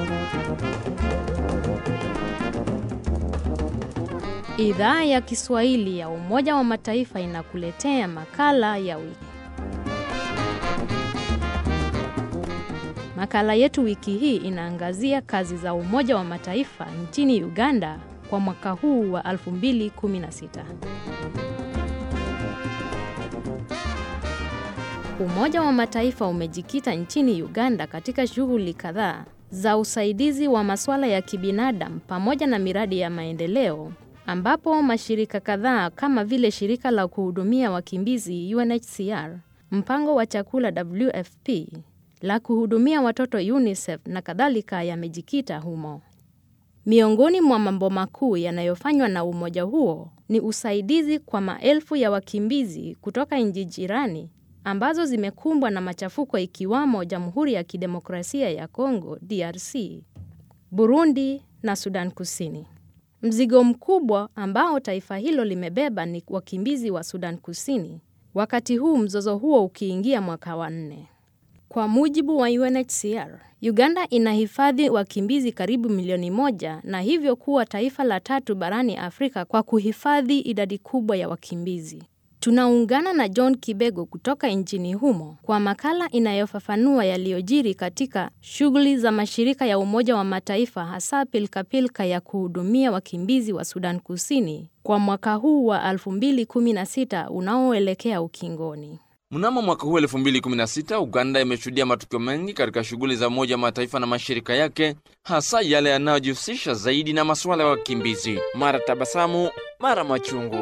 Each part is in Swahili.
Idhaa ya Kiswahili ya Umoja wa Mataifa inakuletea makala ya wiki. Makala yetu wiki hii inaangazia kazi za Umoja wa Mataifa nchini Uganda kwa mwaka huu wa 2016. Umoja wa Mataifa umejikita nchini Uganda katika shughuli kadhaa za usaidizi wa masuala ya kibinadamu pamoja na miradi ya maendeleo ambapo mashirika kadhaa kama vile shirika la kuhudumia wakimbizi UNHCR, mpango wa chakula WFP, la kuhudumia watoto UNICEF na kadhalika yamejikita humo. Miongoni mwa mambo makuu yanayofanywa na umoja huo ni usaidizi kwa maelfu ya wakimbizi kutoka nchi jirani ambazo zimekumbwa na machafuko ikiwamo Jamhuri ya Kidemokrasia ya Kongo DRC, Burundi na Sudan Kusini. Mzigo mkubwa ambao taifa hilo limebeba ni wakimbizi wa Sudan Kusini, wakati huu mzozo huo ukiingia mwaka wa nne. Kwa mujibu wa UNHCR, Uganda inahifadhi wakimbizi karibu milioni moja na hivyo kuwa taifa la tatu barani Afrika kwa kuhifadhi idadi kubwa ya wakimbizi. Tunaungana na John Kibego kutoka nchini humo kwa makala inayofafanua yaliyojiri katika shughuli za mashirika ya Umoja wa Mataifa hasa pilkapilka ya kuhudumia wakimbizi wa Sudan Kusini kwa mwaka huu wa 2016 unaoelekea ukingoni. Mnamo mwaka huu 2016 Uganda imeshuhudia matukio mengi katika shughuli za Umoja wa Mataifa na mashirika yake, hasa yale yanayojihusisha zaidi na masuala ya wakimbizi. Mara tabasamu, mara machungu.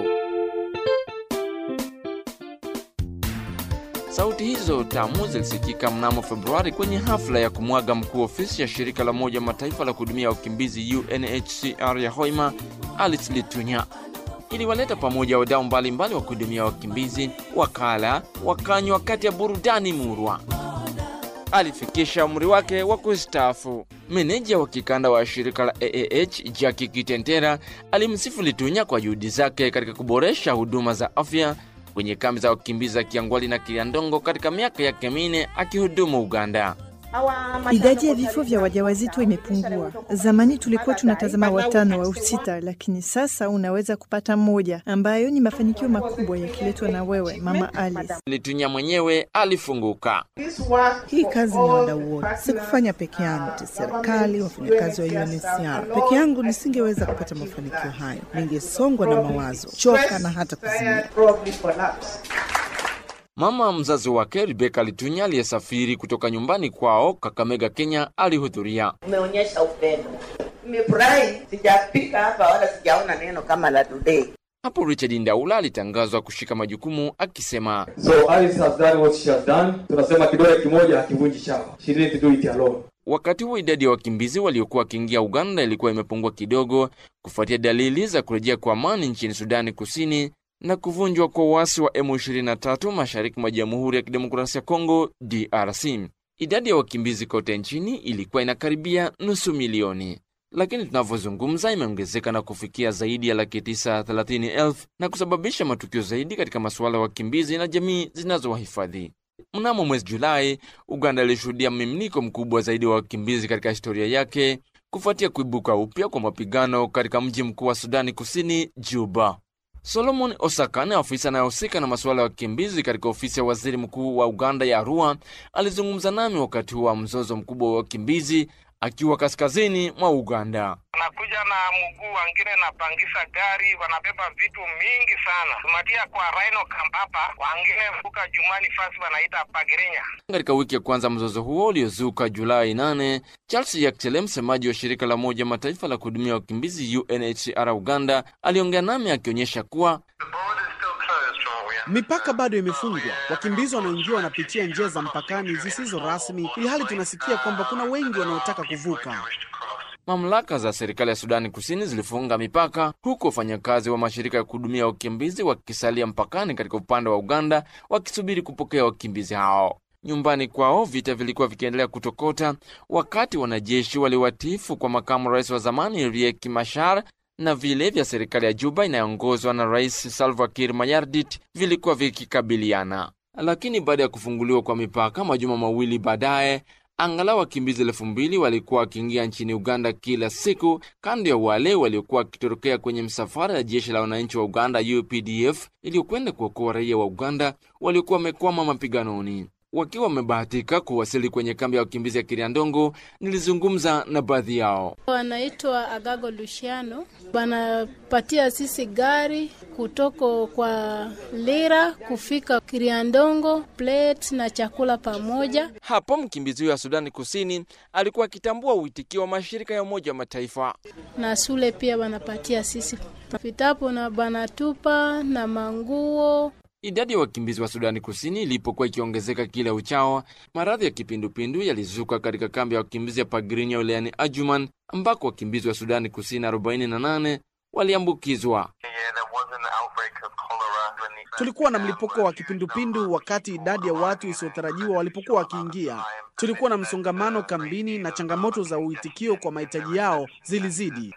Sauti hizo tamu zilisikika mnamo Februari kwenye hafla ya kumwaga mkuu ofisi ya shirika la Umoja wa Mataifa la kuhudumia wakimbizi UNHCR ya Hoima, Alice Litunya. Iliwaleta pamoja wadau mbalimbali wa kuhudumia wakimbizi, wakala, wakanywa kati ya burudani murwa. Alifikisha umri wake wa kustaafu. Meneja wa kikanda wa shirika la AAH Jackie Kitentera alimsifu Litunya kwa juhudi zake katika kuboresha huduma za afya kwenye kambi za wakimbizi za Kiangwali na Kiliandongo katika miaka yake minne akihudumu Uganda. Idadi ya vifo vya wajawazito imepungua. Zamani tulikuwa tunatazama watano au sita, lakini sasa unaweza kupata mmoja, ambayo ni mafanikio makubwa yakiletwa na wewe Mama Alice. Litunya mwenyewe alifunguka. Hii kazi ni wadau wote, sikufanya peke yangu, ti serikali, wafanyakazi wa UNHCR. Peke yangu nisingeweza kupata mafanikio hayo, ningesongwa na mawazo, choka na hata kuzimia. Mama mzazi wake Rebeka Litunya aliyesafiri kutoka nyumbani kwao Kakamega, Kenya, alihudhuria. Umeonyesha upendo, nimefurahi. Sijapika hapa wala sijaona neno kama la today. Hapo Richard Ndaula alitangazwa kushika majukumu akisema, So Alice has done what she has done. Tunasema kidole kimoja hakivunji chawa. She didn't do it alone. wakati huo idadi ya wakimbizi waliokuwa wakiingia Uganda ilikuwa imepungua kidogo kufuatia dalili za kurejea kwa amani nchini Sudani Kusini na kuvunjwa kwa uasi wa M23 mashariki mwa Jamhuri ya Kidemokrasia ya Kongo DRC. Idadi ya wakimbizi kote nchini ilikuwa inakaribia nusu milioni, lakini tunavyozungumza imeongezeka na kufikia zaidi ya laki tisa thelathini elfu na kusababisha matukio zaidi katika masuala ya wakimbizi na jamii zinazowahifadhi. Mnamo mwezi Julai, Uganda ilishuhudia mmiminiko mkubwa zaidi wa wakimbizi katika historia yake kufuatia kuibuka upya kwa mapigano katika mji mkuu wa Sudani Kusini, Juba. Solomon Osakan, afisa anayehusika na masuala ya wakimbizi katika ofisi ya waziri mkuu wa Uganda ya Arua, alizungumza nami wakati wa mzozo mkubwa wa wakimbizi akiwa kaskazini mwa Uganda. wanakuja na mguu, wengine napangisa gari, wanabeba vitu mingi sana, tumatia kwa Rhino Camp hapa, wengine vuka Jumani fasi wanaita Pagirinya. Katika wiki ya kwanza mzozo huo uliozuka Julai 8, Charles Yaktele, msemaji wa shirika la Umoja Mataifa la kuhudumia wakimbizi UNHCR Uganda, aliongea nami akionyesha kuwa Mipaka bado imefungwa. Wakimbizi wanaoingia wanapitia njia za mpakani zisizo rasmi, ili hali tunasikia kwamba kuna wengi wanaotaka kuvuka. mamlaka za serikali ya Sudani Kusini zilifunga mipaka, huku wafanyakazi wa mashirika ya kuhudumia wakimbizi wakisalia mpakani katika upande wa Uganda wakisubiri kupokea wakimbizi hao. Nyumbani kwao vita vilikuwa vikiendelea kutokota, wakati wanajeshi waliwatifu kwa makamu rais wa zamani Riek Machar na vile vya serikali ya Juba inayoongozwa na Rais Salva Kiir Mayardit vilikuwa vikikabiliana. Lakini baada ya kufunguliwa kwa mipaka majuma mawili baadaye, Angalau wakimbizi elfu mbili walikuwa wakiingia nchini Uganda kila siku, kando ya wale waliokuwa wakitorokea kwenye msafara ya jeshi la wananchi wa Uganda UPDF iliyokwenda kuokoa raia wa Uganda waliokuwa wamekwama mapiganoni. Wakiwa wamebahatika kuwasili kwenye kambi ya wakimbizi ya Kiriandongo, nilizungumza na baadhi yao. Wanaitwa Agago Luciano, wanapatia sisi gari kutoko kwa Lira kufika Kiriandongo, plate na chakula pamoja. Hapo mkimbizi huyo wa Sudani Kusini alikuwa akitambua uitikio wa mashirika ya Umoja wa Mataifa. na shule pia wanapatia sisi vitabu na banatupa na manguo. Idadi ya wakimbizi wa Sudani Kusini ilipokuwa ikiongezeka kila uchao, maradhi ya kipindupindu yalizuka katika kambi ya wakimbizi ya Pagrinya wilayani Ajuman, ambako wakimbizi wa Sudani Kusini 48 waliambukizwa. Tulikuwa na mlipuko wa kipindupindu wakati idadi ya watu isiyotarajiwa walipokuwa wakiingia. Tulikuwa na msongamano kambini na changamoto za uitikio kwa mahitaji yao zilizidi.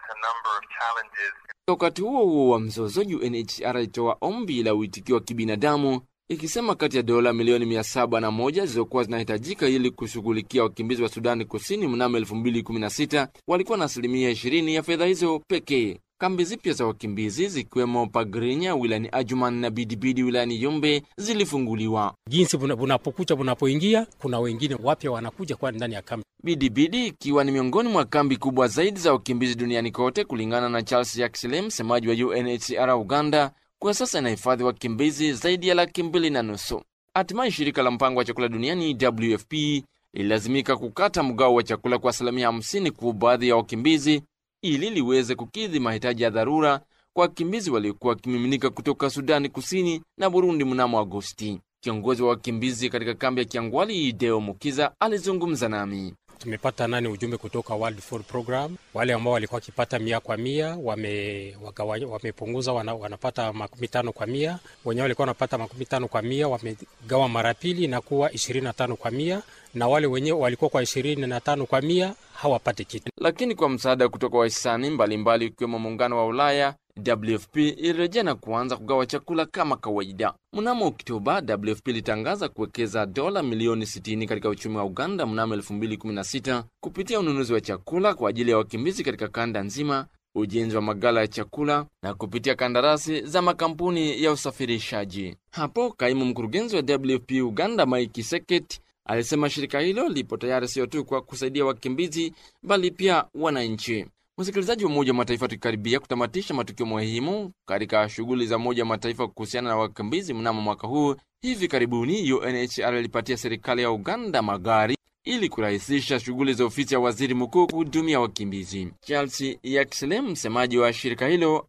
Wakati huo huo wa mzozo, UNHCR ilitoa ombi la uitikio wa kibinadamu ikisema kati ya dola milioni mia saba na moja zilizokuwa zinahitajika ili kushughulikia wakimbizi wa Sudani Kusini mnamo 2016 walikuwa na asilimia 20 ya fedha hizo pekee. Kambi zipya za wakimbizi zikiwemo Pagrinya wilayani Ajuman na Bidibidi wilayani Yombe zilifunguliwa. jinsi bunapokucha bunapoingia, kuna wengine wapya wanakuja kwa ndani ya kambi. Bidibidi ikiwa ni miongoni mwa kambi kubwa zaidi za wakimbizi duniani kote, kulingana na Charles Yaxley, msemaji wa UNHCR Uganda. Kwa sasa inahifadhi wakimbizi zaidi ya laki mbili na nusu. Hatimaye shirika la mpango wa chakula duniani WFP lililazimika kukata mgao wa chakula kwa asilimia 50 kwa baadhi ya wakimbizi ili liweze kukidhi mahitaji ya dharura kwa wakimbizi waliokuwa wakimiminika kutoka Sudani Kusini na Burundi mnamo Agosti. Kiongozi wa wakimbizi katika kambi ya Kiangwali, Deo Mukiza, alizungumza nami. Tumepata nani ujumbe kutoka World Food Program, wale ambao walikuwa wakipata mia kwa mia wame, wagawanya, wamepunguza wana, wanapata makumi tano kwa mia. Wenyewe walikuwa wanapata makumi tano kwa mia wamegawa mara pili na kuwa ishirini na tano kwa mia, na wale wenyewe walikuwa kwa ishirini na tano kwa mia hawapati kitu. Lakini kwa msaada kutoka wahisani mbalimbali ikiwemo Muungano wa Ulaya, WFP ilirejea na kuanza kugawa chakula kama kawaida. Mnamo Oktoba, WFP ilitangaza kuwekeza dola milioni 60 katika uchumi wa Uganda mnamo 2016 kupitia ununuzi wa chakula kwa ajili ya wakimbizi katika kanda nzima, ujenzi wa magala ya chakula na kupitia kandarasi za makampuni ya usafirishaji. Hapo kaimu mkurugenzi wa WFP Uganda Mike Seketi alisema shirika hilo lipo tayari sio tu kwa kusaidia wakimbizi bali pia wananchi. Msikilizaji wa Umoja wa Mataifa, tukikaribia kutamatisha matukio muhimu katika shughuli za Umoja wa Mataifa kuhusiana na wakimbizi mnamo mwaka huu. Hivi karibuni UNHCR ilipatia serikali ya Uganda magari ili kurahisisha shughuli za ofisi ya waziri mkuu kuhudumia wakimbizi. Charles Yaxley, msemaji wa shirika hilo,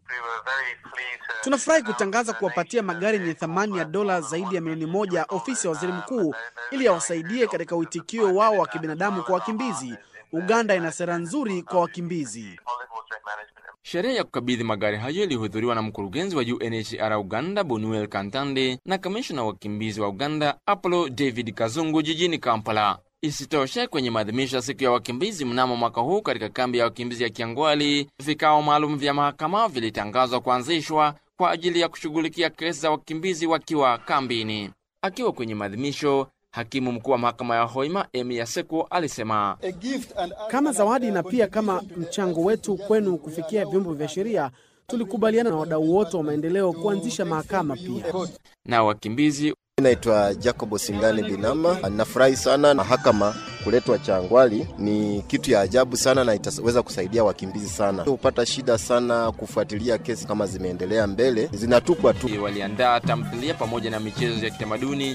Tunafurahi kutangaza kuwapatia magari yenye thamani ya dola zaidi ya milioni moja ofisi ya waziri mkuu ili yawasaidie katika uitikio wao wa kibinadamu kwa wakimbizi. Uganda ina sera nzuri kwa wakimbizi. Sherehe ya kukabidhi magari hayo ilihudhuriwa na mkurugenzi wa UNHCR Uganda Bonuel Kantande na kamishna wa wakimbizi wa Uganda Apollo David Kazungu jijini Kampala. Isitoshe, kwenye maadhimisho ya siku ya wakimbizi mnamo mwaka huu katika kambi ya wakimbizi ya Kiangwali, vikao maalum vya mahakama vilitangazwa kuanzishwa kwa ajili ya kushughulikia kesi za wakimbizi wakiwa kambini. Akiwa kwenye maadhimisho, hakimu mkuu wa mahakama ya Hoima Emi Yaseko alisema Kama zawadi na pia kama mchango wetu kwenu kufikia vyombo vya sheria, tulikubaliana na wadau wote wa maendeleo kuanzisha mahakama pia. na wakimbizi Naitwa Jacob Singani Binama. Nafurahi sana mahakama kuletwa Changwali, ni kitu ya ajabu sana na itaweza kusaidia wakimbizi sana. Hupata shida sana kufuatilia kesi kama zimeendelea mbele, zinatupwa tu. waliandaa tamthilia pamoja na michezo ya kitamaduni.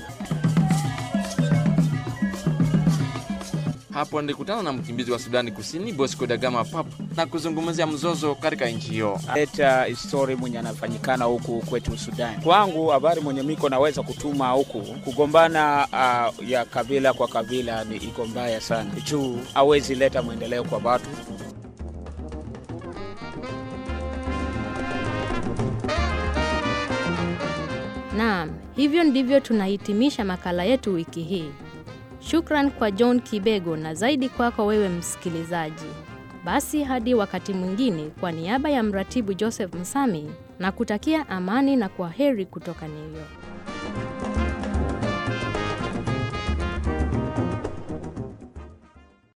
Hapo nilikutana na mkimbizi wa Sudani Kusini Bosco Dagama Pap na kuzungumzia mzozo katika nchi hiyo. leta histori mwenye anafanyikana huku kwetu Sudani. Kwangu habari mwenye miko naweza kutuma huku kugombana uh, ya kabila kwa kabila ni iko mbaya sana, juu hawezi leta mwendeleo kwa watu. Naam, hivyo ndivyo tunahitimisha makala yetu wiki hii. Shukran kwa John Kibego na zaidi kwako wewe msikilizaji. Basi hadi wakati mwingine, kwa niaba ya mratibu Joseph Msami na kutakia amani na kwa heri kutoka New York.